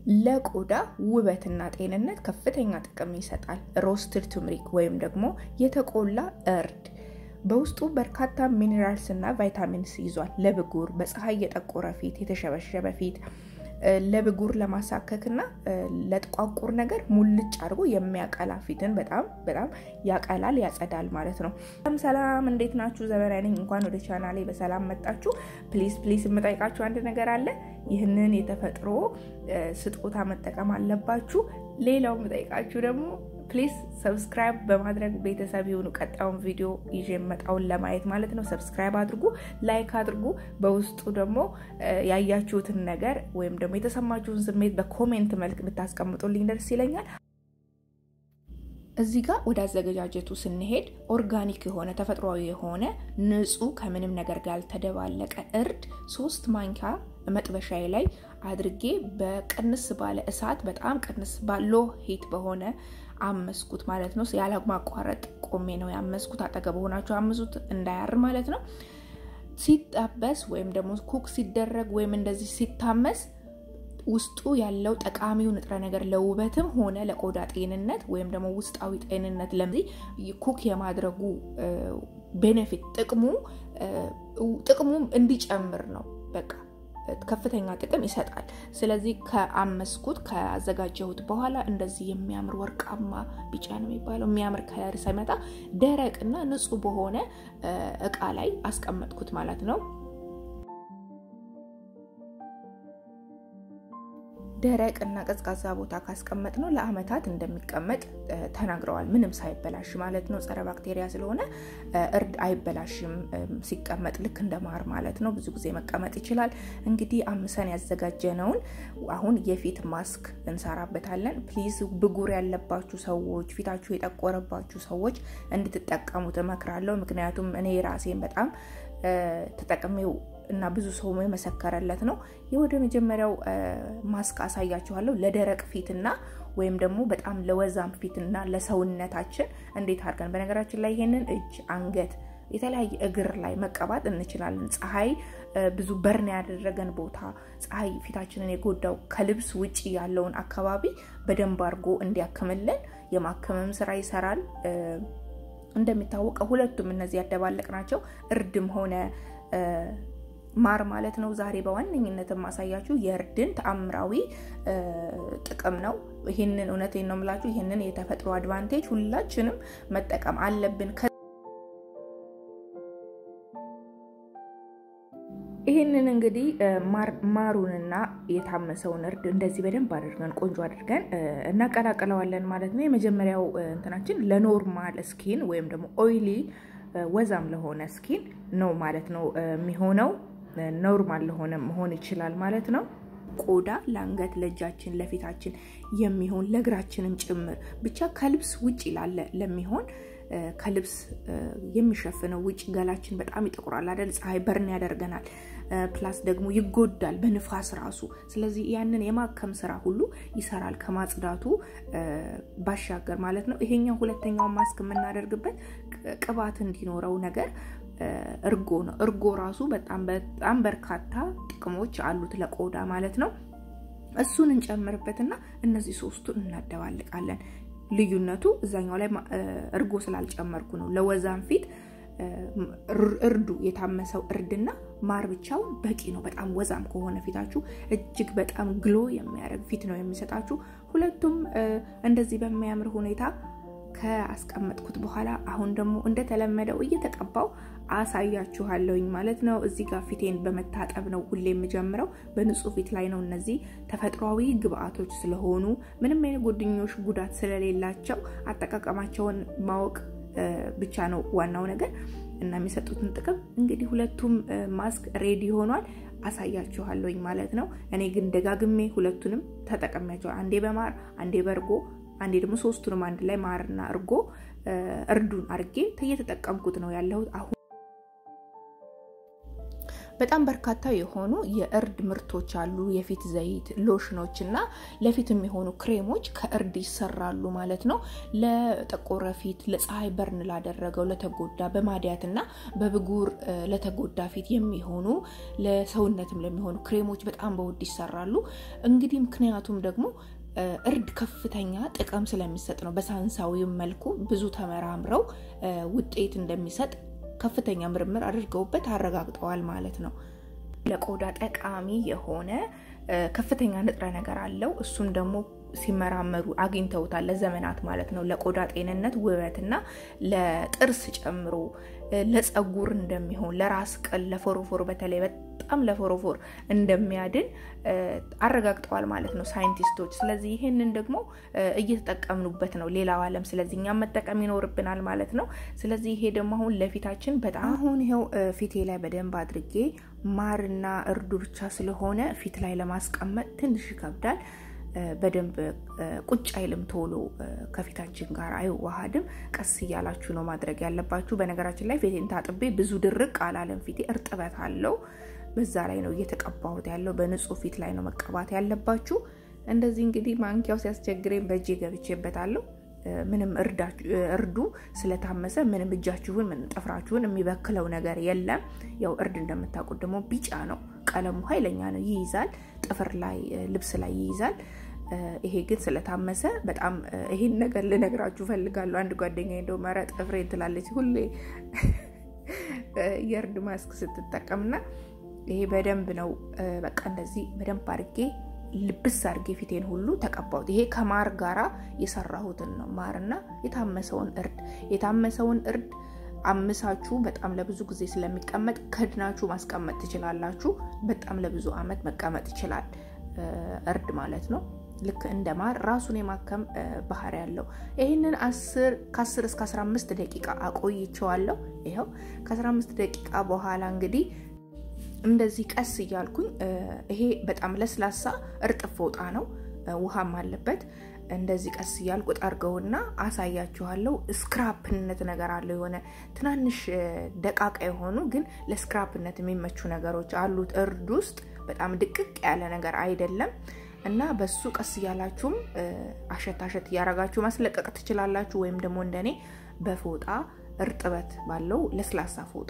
ለቆዳ ውበትና ጤንነት ከፍተኛ ጥቅም ይሰጣል። ሮስትድ ቱምሪክ ወይም ደግሞ የተቆላ እርድ በውስጡ በርካታ ሚኔራልስ እና ቫይታሚንስ ይዟል። ለብጉር፣ በፀሐይ የጠቆረ ፊት፣ የተሸበሸበ ፊት ለብጉር ለማሳከክ እና ለጥቋቁር ነገር ሙልጭ አድርጎ የሚያቀላ ፊትን በጣም በጣም ያቀላል፣ ያጸዳል ማለት ነው። ሰላም ሰላም፣ እንዴት ናችሁ? ዘመናዊ ነኝ። እንኳን ወደ ቻናሌ በሰላም መጣችሁ። ፕሊዝ ፕሊዝ የምጠይቃችሁ አንድ ነገር አለ። ይህንን የተፈጥሮ ስጦታ መጠቀም አለባችሁ። ሌላው የምጠይቃችሁ ደግሞ ፕሊዝ ሰብስክራይብ በማድረግ ቤተሰብ የሆኑ ቀጣዩን ቪዲዮ ይዤ የመጣውን ለማየት ማለት ነው። ሰብስክራይብ አድርጉ፣ ላይክ አድርጉ። በውስጡ ደግሞ ያያችሁትን ነገር ወይም ደግሞ የተሰማችሁን ስሜት በኮሜንት መልክ ብታስቀምጡልኝ ደስ ይለኛል። እዚህ ጋር ወደ አዘገጃጀቱ ስንሄድ ኦርጋኒክ የሆነ ተፈጥሯዊ የሆነ ንጹህ ከምንም ነገር ጋር ያልተደባለቀ እርድ ሶስት ማንኪያ መጥበሻዬ ላይ አድርጌ በቅንስ ባለ እሳት በጣም ቅንስ ባሎ ሂት በሆነ አመስኩት ማለት ነው። ያለ ማቋረጥ ቆሜ ነው ያመስኩት። አጠገብ ሆናችሁ አምሱት እንዳያር ማለት ነው። ሲጠበስ ወይም ደግሞ ኩክ ሲደረግ ወይም እንደዚህ ሲታመስ ውስጡ ያለው ጠቃሚው ንጥረ ነገር ለውበትም ሆነ ለቆዳ ጤንነት ወይም ደግሞ ውስጣዊ ጤንነት ለዚህ ኩክ የማድረጉ ቤኔፊት ጥቅሙ ጥቅሙ እንዲጨምር ነው በቃ ከፍተኛ ጥቅም ይሰጣል። ስለዚህ ከአመስኩት ከአዘጋጀሁት በኋላ እንደዚህ የሚያምር ወርቃማ ቢጫ ነው የሚባለው የሚያምር ከለር ሳይመጣ ደረቅና ንጹህ በሆነ እቃ ላይ አስቀመጥኩት ማለት ነው። ደረቅ እና ቀዝቃዛ ቦታ ካስቀመጥ ነው ለአመታት እንደሚቀመጥ ተናግረዋል። ምንም ሳይበላሽ ማለት ነው። ጸረ ባክቴሪያ ስለሆነ እርድ አይበላሽም ሲቀመጥ ልክ እንደ ማር ማለት ነው። ብዙ ጊዜ መቀመጥ ይችላል። እንግዲህ አምሰን ያዘጋጀነውን አሁን የፊት ማስክ እንሰራበታለን። ፕሊዝ ብጉር ያለባችሁ ሰዎች፣ ፊታችሁ የጠቆረባችሁ ሰዎች እንድትጠቀሙት እመክራለሁ። ምክንያቱም እኔ ራሴን በጣም ተጠቅሜው እና ብዙ ሰው የመሰከረለት ነው። ወደ መጀመሪያው ማስክ አሳያችኋለሁ። ለደረቅ ፊትና ወይም ደግሞ በጣም ለወዛም ፊትና ለሰውነታችን እንዴት አድርገን በነገራችን ላይ ይሄንን እጅ፣ አንገት፣ የተለያየ እግር ላይ መቀባት እንችላለን። ፀሐይ ብዙ በርን ያደረገን ቦታ ፀሐይ ፊታችንን የጎዳው ከልብስ ውጭ ያለውን አካባቢ በደንብ አድርጎ እንዲያክምልን የማከምም ስራ ይሰራል። እንደሚታወቀው ሁለቱም እነዚህ ያደባለቅ ናቸው እርድም ሆነ ማር ማለት ነው። ዛሬ በዋነኝነት የማሳያችሁ የእርድን ተአምራዊ ጥቅም ነው። ይህንን እውነቴን ነው የምላችሁ። ይህንን የተፈጥሮ አድቫንቴጅ ሁላችንም መጠቀም አለብን። ይህንን እንግዲህ ማሩንና የታመሰውን እርድ እንደዚህ በደንብ አድርገን ቆንጆ አድርገን እናቀላቅለዋለን ማለት ነው። የመጀመሪያው እንትናችን ለኖርማል ስኪን ወይም ደግሞ ኦይሊ ወዛም ለሆነ ስኪን ነው ማለት ነው የሚሆነው። ኖርማል ለሆነ መሆን ይችላል ማለት ነው። ቆዳ ለአንገት፣ ለእጃችን፣ ለፊታችን የሚሆን ለእግራችንም ጭምር ብቻ ከልብስ ውጭ ላለ ለሚሆን ከልብስ የሚሸፍነው ውጭ ገላችን በጣም ይጠቁራል አይደል? ፀሐይ በርን ያደርገናል። ፕላስ ደግሞ ይጎዳል በንፋስ ራሱ። ስለዚህ ያንን የማከም ስራ ሁሉ ይሰራል ከማጽዳቱ ባሻገር ማለት ነው። ይሄኛው ሁለተኛው ማስክ የምናደርግበት ቅባት እንዲኖረው ነገር እርጎ ነው። እርጎ ራሱ በጣም በጣም በርካታ ጥቅሞች አሉት ለቆዳ ማለት ነው። እሱን እንጨምርበትና እነዚህ ሶስቱን እናደባልቃለን። ልዩነቱ እዛኛው ላይ እርጎ ስላልጨመርኩ ነው። ለወዛን ፊት እርዱ የታመሰው እርድና ማር ብቻውን በቂ ነው። በጣም ወዛም ከሆነ ፊታችሁ እጅግ በጣም ግሎ የሚያደርግ ፊት ነው የሚሰጣችሁ። ሁለቱም እንደዚህ በሚያምር ሁኔታ ከአስቀመጥኩት በኋላ አሁን ደግሞ እንደተለመደው እየተቀባው አሳያችኋለሁኝ ማለት ነው። እዚህ ጋር ፊቴን በመታጠብ ነው ሁሌ የምጀምረው። በንጹህ ፊት ላይ ነው። እነዚህ ተፈጥሯዊ ግብአቶች ስለሆኑ ምንም አይነት ጎድኞሽ ጉዳት ስለሌላቸው አጠቃቀማቸውን ማወቅ ብቻ ነው ዋናው ነገር እና የሚሰጡትን ጥቅም እንግዲህ ሁለቱም ማስክ ሬዲ ሆኗል። አሳያችኋለሁኝ ማለት ነው። እኔ ግን ደጋግሜ ሁለቱንም ተጠቀሚያቸዋል። አንዴ በማር አንዴ በእርጎ አንዴ ደግሞ ሶስቱንም አንድ ላይ ማርና እርጎ እርዱን አርጌ እየተጠቀምኩት ነው ያለሁት አሁን በጣም በርካታ የሆኑ የእርድ ምርቶች አሉ። የፊት ዘይት፣ ሎሽኖች እና ለፊት የሚሆኑ ክሬሞች ከእርድ ይሰራሉ ማለት ነው። ለጠቆረ ፊት፣ ለፀሐይ በርን ላደረገው፣ ለተጎዳ በማዲያት እና በብጉር ለተጎዳ ፊት የሚሆኑ ለሰውነትም ለሚሆኑ ክሬሞች በጣም በውድ ይሰራሉ። እንግዲህ ምክንያቱም ደግሞ እርድ ከፍተኛ ጥቅም ስለሚሰጥ ነው። በሳይንሳዊም መልኩ ብዙ ተመራምረው ውጤት እንደሚሰጥ ከፍተኛ ምርምር አድርገውበት አረጋግጠዋል ማለት ነው። ለቆዳ ጠቃሚ የሆነ ከፍተኛ ንጥረ ነገር አለው። እሱም ደግሞ ሲመራመሩ አግኝተውታል ለዘመናት ማለት ነው። ለቆዳ ጤንነት፣ ውበትና ለጥርስ ጨምሮ ለፀጉር እንደሚሆን ለራስ ቅል፣ ለፎሮፎር በተለይ በጣም ለፎሮፎር እንደሚያድን አረጋግጠዋል ማለት ነው ሳይንቲስቶች። ስለዚህ ይህንን ደግሞ እየተጠቀምኑበት ነው ሌላው ዓለም። ስለዚህ እኛም መጠቀም ይኖርብናል ማለት ነው። ስለዚህ ይሄ ደግሞ አሁን ለፊታችን በጣም አሁን ይኸው ፊቴ ላይ በደንብ አድርጌ ማርና እርዱ ብቻ ስለሆነ ፊት ላይ ለማስቀመጥ ትንሽ ይከብዳል። በደንብ ቁጭ አይልም፣ ቶሎ ከፊታችን ጋር አይዋሃድም። ቀስ እያላችሁ ነው ማድረግ ያለባችሁ። በነገራችን ላይ ፊቴን ታጥቤ ብዙ ድርቅ አላለም። ፊቴ እርጥበት አለው። በዛ ላይ ነው እየተቀባሁት ያለው። በንጹህ ፊት ላይ ነው መቀባት ያለባችሁ። እንደዚህ እንግዲህ ማንኪያው ሲያስቸግረኝ በእጄ ገብቼበታለሁ። ምንም እርዱ ስለታመሰ ምንም እጃችሁን ምን ጥፍራችሁን የሚበክለው ነገር የለም። ያው እርድ እንደምታውቁት ደግሞ ቢጫ ነው፣ ቀለሙ ኃይለኛ ነው፣ ይይዛል፣ ጥፍር ላይ ልብስ ላይ ይይዛል። ይሄ ግን ስለታመሰ በጣም ይሄን ነገር ልነግራችሁ ፈልጋለሁ። አንድ ጓደኛ እንደው መረ ጥፍሬ ትላለች ሁሌ የእርድ ማስክ ስትጠቀምና ይሄ በደንብ ነው በቃ እንደዚህ በደንብ አድርጌ ልብስ አድርጌ ፊቴን ሁሉ ተቀባሁት። ይሄ ከማር ጋራ የሰራሁትን ነው። ማርና የታመሰውን እርድ የታመሰውን እርድ አምሳችሁ በጣም ለብዙ ጊዜ ስለሚቀመጥ ከድናችሁ ማስቀመጥ ትችላላችሁ። በጣም ለብዙ ዓመት መቀመጥ ይችላል እርድ ማለት ነው። ልክ እንደ ማር ራሱን የማከም ባህሪ ያለው ይህንን ከ10 እስከ 15 ደቂቃ አቆይቸዋለሁ። ይኸው ከ15 ደቂቃ በኋላ እንግዲህ እንደዚህ ቀስ እያልኩኝ ይሄ በጣም ለስላሳ እርጥብ ፎጣ ነው፣ ውሃም አለበት። እንደዚህ ቀስ እያልኩ ጠርገውና አሳያችኋለሁ። ስክራፕነት ነገር አለው። የሆነ ትናንሽ ደቃቃ የሆኑ ግን ለስክራፕነት የሚመቹ ነገሮች አሉት እርድ ውስጥ። በጣም ድቅቅ ያለ ነገር አይደለም እና በሱ ቀስ እያላችሁም አሸት አሸት እያረጋችሁ ማስለቀቅ ትችላላችሁ። ወይም ደግሞ እንደኔ በፎጣ እርጥበት ባለው ለስላሳ ፎጣ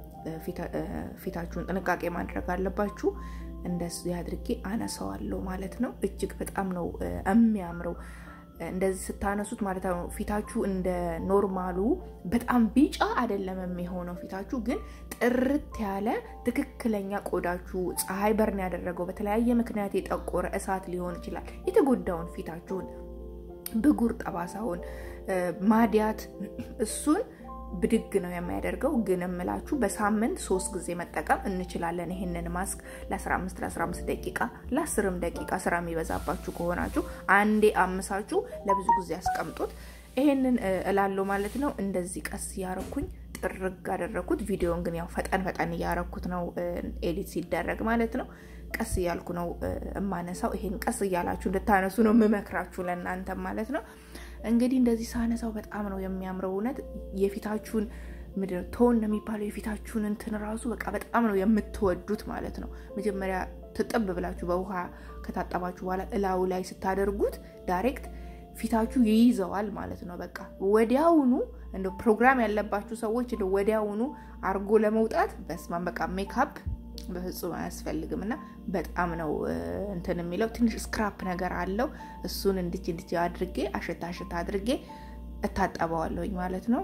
ፊታችሁን ጥንቃቄ ማድረግ አለባችሁ። እንደዚህ አድርጌ አነሳዋለሁ ማለት ነው። እጅግ በጣም ነው የሚያምረው እንደዚህ ስታነሱት ማለት ነው። ፊታችሁ እንደ ኖርማሉ በጣም ቢጫ አይደለም የሚሆነው። ፊታችሁ ግን ጥርት ያለ ትክክለኛ ቆዳችሁ ፀሐይ በርን ያደረገው በተለያየ ምክንያት የጠቆረ እሳት ሊሆን ይችላል የተጎዳውን ፊታችሁን፣ ብጉር፣ ጠባሳውን፣ ማዲያት እሱን ብድግ ነው የሚያደርገው። ግን እምላችሁ በሳምንት ሶስት ጊዜ መጠቀም እንችላለን። ይህንን ማስክ ለ15 ለ15 ደቂቃ ለ10ም ደቂቃ ስራ የሚበዛባችሁ ከሆናችሁ አንዴ አምሳችሁ ለብዙ ጊዜ ያስቀምጡት። ይሄንን እላለሁ ማለት ነው። እንደዚህ ቀስ እያረኩኝ ጥርግ አደረኩት። ቪዲዮን ግን ያው ፈጠን ፈጠን እያረኩት ነው ኤዲት ሲደረግ ማለት ነው። ቀስ እያልኩ ነው እማነሳው። ይሄን ቀስ እያላችሁ እንድታነሱ ነው የምመክራችሁ ለእናንተ ማለት ነው። እንግዲህ እንደዚህ ሳነሳው በጣም ነው የሚያምረው። እውነት የፊታችሁን ምድር ቶን ነው የሚባለው የፊታችሁን እንትን ራሱ በቃ በጣም ነው የምትወዱት ማለት ነው። መጀመሪያ ትጥብ ብላችሁ በውሃ ከታጠባችሁ በኋላ እላዩ ላይ ስታደርጉት ዳይሬክት ፊታችሁ ይይዘዋል ማለት ነው። በቃ ወዲያውኑ እንደ ፕሮግራም ያለባችሁ ሰዎች እንደ ወዲያውኑ አርጎ ለመውጣት በስማን በቃ ሜካፕ በፍጹም አያስፈልግም እና በጣም ነው እንትን የሚለው ትንሽ ስክራፕ ነገር አለው። እሱን እንድች እንድች አድርጌ አሸታ አሸታ አድርጌ እታጠበዋለሁኝ ማለት ነው።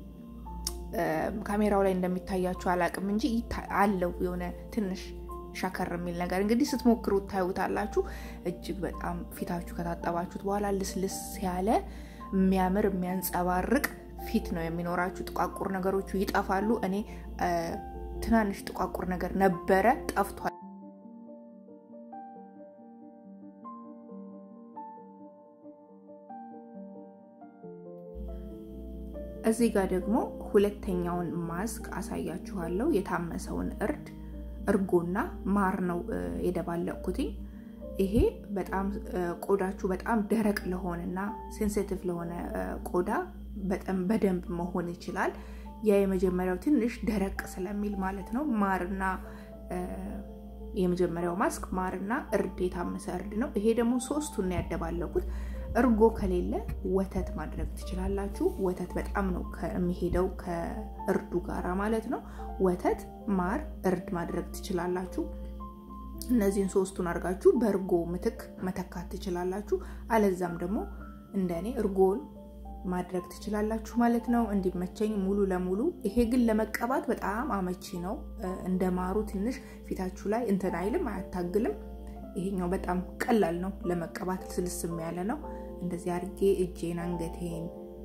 ካሜራው ላይ እንደሚታያችሁ አላቅም እንጂ አለው የሆነ ትንሽ ሻከር የሚል ነገር እንግዲህ ስትሞክሩ ታዩታላችሁ። እጅግ በጣም ፊታችሁ ከታጠባችሁት በኋላ ልስልስ ያለ የሚያምር የሚያንጸባርቅ ፊት ነው የሚኖራችሁ። ጥቋቁር ነገሮቹ ይጠፋሉ። እኔ ትናንሽ ጥቋቁር ነገር ነበረ ጠፍቷል። እዚህ ጋር ደግሞ ሁለተኛውን ማስክ አሳያችኋለሁ። የታመሰውን እርድ እርጎና ማር ነው የደባለቅኩትኝ። ይሄ በጣም ቆዳችሁ በጣም ደረቅ ለሆነና ሴንሲቲቭ ለሆነ ቆዳ በጣም በደንብ መሆን ይችላል። ያ የመጀመሪያው ትንሽ ደረቅ ስለሚል ማለት ነው። ማርና የመጀመሪያው ማስክ ማርና እርድ የታመሰ እርድ ነው። ይሄ ደግሞ ሶስቱን ያደባለኩት። እርጎ ከሌለ ወተት ማድረግ ትችላላችሁ። ወተት በጣም ነው የሚሄደው ከእርዱ ጋራ ማለት ነው። ወተት፣ ማር፣ እርድ ማድረግ ትችላላችሁ። እነዚህን ሶስቱን አድርጋችሁ በእርጎ ምትክ መተካት ትችላላችሁ። አለዛም ደግሞ እንደኔ እርጎን ማድረግ ትችላላችሁ ማለት ነው። እንዲመቸኝ ሙሉ ለሙሉ ይሄ ግን ለመቀባት በጣም አመቺ ነው። እንደ ማሩ ትንሽ ፊታችሁ ላይ እንትን አይልም፣ አያታግልም። ይሄኛው በጣም ቀላል ነው ለመቀባት፣ ስልስም ያለ ነው። እንደዚህ አድርጌ እጄን፣ አንገቴን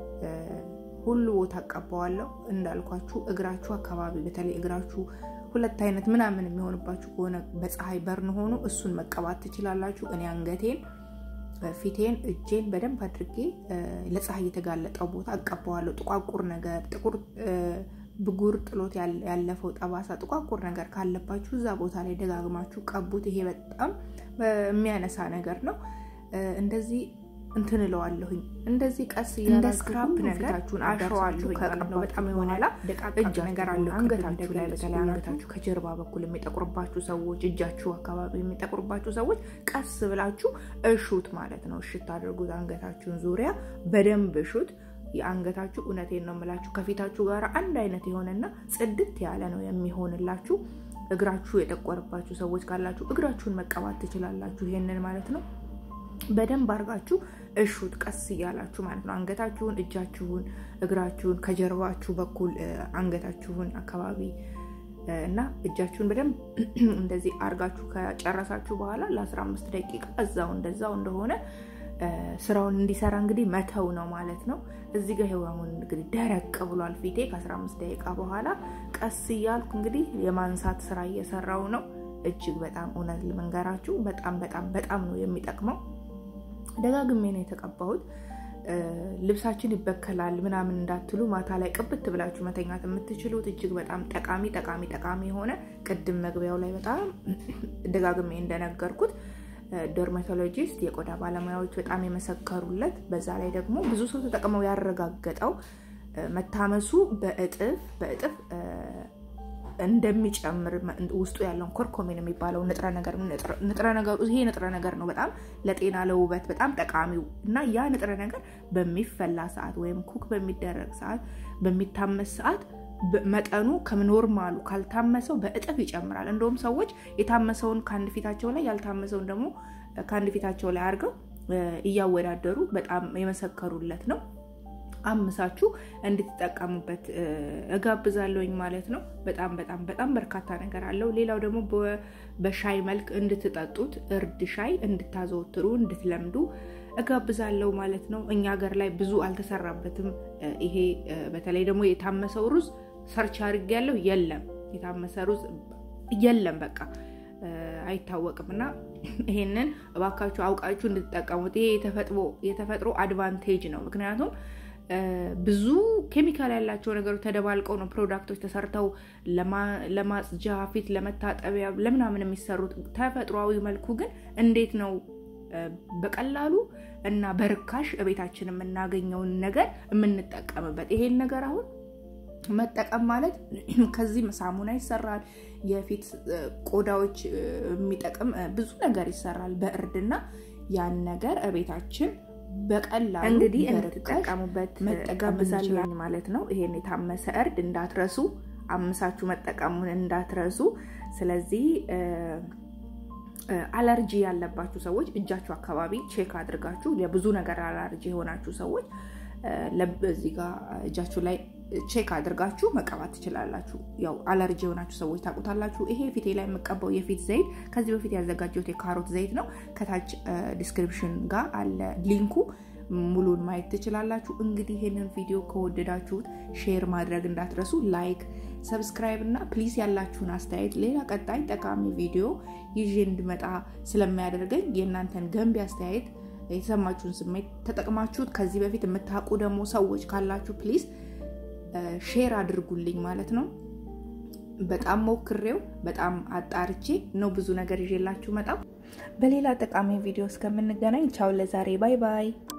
ሁሉ ቦታ አቀባዋለሁ። እንዳልኳችሁ እግራችሁ አካባቢ በተለይ እግራችሁ ሁለት አይነት ምናምን የሚሆንባችሁ ከሆነ በፀሐይ በርን ሆኑ እሱን መቀባት ትችላላችሁ። እኔ አንገቴን ፊቴን እጄን በደንብ አድርጌ ለፀሐይ የተጋለጠው ቦታ እቀባዋለሁ። ጥቋቁር ነገር ጥቁር ብጉር ጥሎት ያለፈው ጠባሳ ጥቋቁር ነገር ካለባችሁ እዛ ቦታ ላይ ደጋግማችሁ ቀቡት። ይሄ በጣም የሚያነሳ ነገር ነው። እንደዚህ እንትን እለዋለሁኝ እንደዚህ ቀስ እንደ ስክራፕ ነገራችሁን አሸዋለሁኝ። ከቀባው በጣም የሆነላ እጅ ነገር አለ አንገታችሁ ላይ በተለይ አንገታችሁ ከጀርባ በኩል የሚጠቁርባችሁ ሰዎች፣ እጃችሁ አካባቢ የሚጠቁርባችሁ ሰዎች ቀስ ብላችሁ እሹት ማለት ነው። እሽት አድርጉት። አንገታችሁን ዙሪያ በደንብ እሹት። የአንገታችሁ እውነቴን ነው የምላችሁ ከፊታችሁ ጋር አንድ አይነት የሆነና ጽድት ያለ ነው የሚሆንላችሁ። እግራችሁ የጠቆረባችሁ ሰዎች ካላችሁ እግራችሁን መቀባት ትችላላችሁ። ይሄንን ማለት ነው በደንብ አድርጋችሁ እሹት ቀስ እያላችሁ ማለት ነው። አንገታችሁን፣ እጃችሁን፣ እግራችሁን ከጀርባችሁ በኩል አንገታችሁን አካባቢ እና እጃችሁን በደንብ እንደዚህ አድርጋችሁ ከጨረሳችሁ በኋላ ለ15 ደቂቃ እዛው እንደዛው እንደሆነ ስራውን እንዲሰራ እንግዲህ መተው ነው ማለት ነው። እዚህ ጋር ህዋሙን እንግዲህ ደረቅ ብሏል ፊቴ። ከ15 ደቂቃ በኋላ ቀስ እያልኩ እንግዲህ የማንሳት ስራ እየሰራው ነው። እጅግ በጣም እውነት ልመንገራችሁ በጣም በጣም በጣም ነው የሚጠቅመው። ደጋግሜ ነው የተቀባሁት። ልብሳችን ይበከላል ምናምን እንዳትሉ ማታ ላይ ቅብት ብላችሁ መተኛት የምትችሉት እጅግ በጣም ጠቃሚ ጠቃሚ ጠቃሚ የሆነ ቅድም መግቢያው ላይ በጣም ደጋግሜ እንደነገርኩት ዶርማቶሎጂስት የቆዳ ባለሙያዎች በጣም የመሰከሩለት በዛ ላይ ደግሞ ብዙ ሰው ተጠቅመው ያረጋገጠው መታመሱ በእጥፍ በእጥፍ እንደሚጨምር ውስጡ ያለውን ኮርኮሚን የሚባለው ንጥረ ነገር ንጥረ ነገሩ ይሄ ንጥረ ነገር ነው በጣም ለጤና ለውበት በጣም ጠቃሚው እና ያ ንጥረ ነገር በሚፈላ ሰዓት ወይም ኩክ በሚደረግ ሰዓት በሚታመስ ሰዓት መጠኑ ከኖርማሉ ካልታመሰው በእጥፍ ይጨምራል። እንደውም ሰዎች የታመሰውን ከአንድ ፊታቸው ላይ ያልታመሰውን ደግሞ ከአንድ ፊታቸው ላይ አድርገው እያወዳደሩ በጣም የመሰከሩለት ነው። አምሳችሁ እንድትጠቀሙበት እጋብዛለሁኝ ማለት ነው። በጣም በጣም በጣም በርካታ ነገር አለው። ሌላው ደግሞ በሻይ መልክ እንድትጠጡት እርድ ሻይ እንድታዘወትሩ እንድትለምዱ እጋብዛለሁ ማለት ነው። እኛ ሀገር ላይ ብዙ አልተሰራበትም። ይሄ በተለይ ደግሞ የታመሰው ሩዝ ሰርች አድርጌያለሁ። የለም የታመሰ ሩዝ የለም፣ በቃ አይታወቅም። እና ይሄንን እባካችሁ አውቃችሁ እንድትጠቀሙት። ይሄ የተፈጥሮ አድቫንቴጅ ነው። ምክንያቱም ብዙ ኬሚካል ያላቸው ነገሮች ተደባልቀው ነው ፕሮዳክቶች ተሰርተው ለማጽጃ፣ ፊት ለመታጠቢያ፣ ለምናምን የሚሰሩት። ተፈጥሯዊ መልኩ ግን እንዴት ነው በቀላሉ እና በርካሽ እቤታችን የምናገኘውን ነገር የምንጠቀምበት? ይሄን ነገር አሁን መጠቀም ማለት ከዚህ ሳሙና ይሰራል። የፊት ቆዳዎች የሚጠቅም ብዙ ነገር ይሰራል በእርድና ያን ነገር እቤታችን በቀላሉ እንግዲህ እንድትጠቀሙበት መጠቀምዛለኝ ማለት ነው። ይሄን የታመሰ እርድ እንዳትረሱ፣ አምሳችሁ መጠቀሙን እንዳትረሱ። ስለዚህ አለርጂ ያለባችሁ ሰዎች እጃችሁ አካባቢ ቼክ አድርጋችሁ የብዙ ነገር አለርጂ የሆናችሁ ሰዎች እዚህ ጋር እጃችሁ ላይ ቼክ አድርጋችሁ መቀባት ትችላላችሁ። ያው አለርጂ የሆናችሁ ሰዎች ታውቁታላችሁ። ይሄ ፊቴ ላይ የምቀባው የፊት ዘይት ከዚህ በፊት ያዘጋጀሁት የካሮት ዘይት ነው። ከታች ዲስክሪፕሽን ጋር አለ ሊንኩ፣ ሙሉን ማየት ትችላላችሁ። እንግዲህ ይህንን ቪዲዮ ከወደዳችሁት ሼር ማድረግ እንዳትረሱ፣ ላይክ፣ ሰብስክራይብ እና ፕሊዝ ያላችሁን አስተያየት ሌላ ቀጣይ ጠቃሚ ቪዲዮ ይዤ እንድመጣ ስለሚያደርገኝ የእናንተን ገንቢ አስተያየት የተሰማችሁን ስሜት ተጠቅማችሁት ከዚህ በፊት የምታውቁ ደግሞ ሰዎች ካላችሁ ፕሊዝ ሼር አድርጉልኝ ማለት ነው። በጣም ሞክሬው በጣም አጣርቼ ነው ብዙ ነገር ይዤላችሁ መጣው። በሌላ ጠቃሚ ቪዲዮ እስከምንገናኝ ቻው፣ ለዛሬ ባይ ባይ።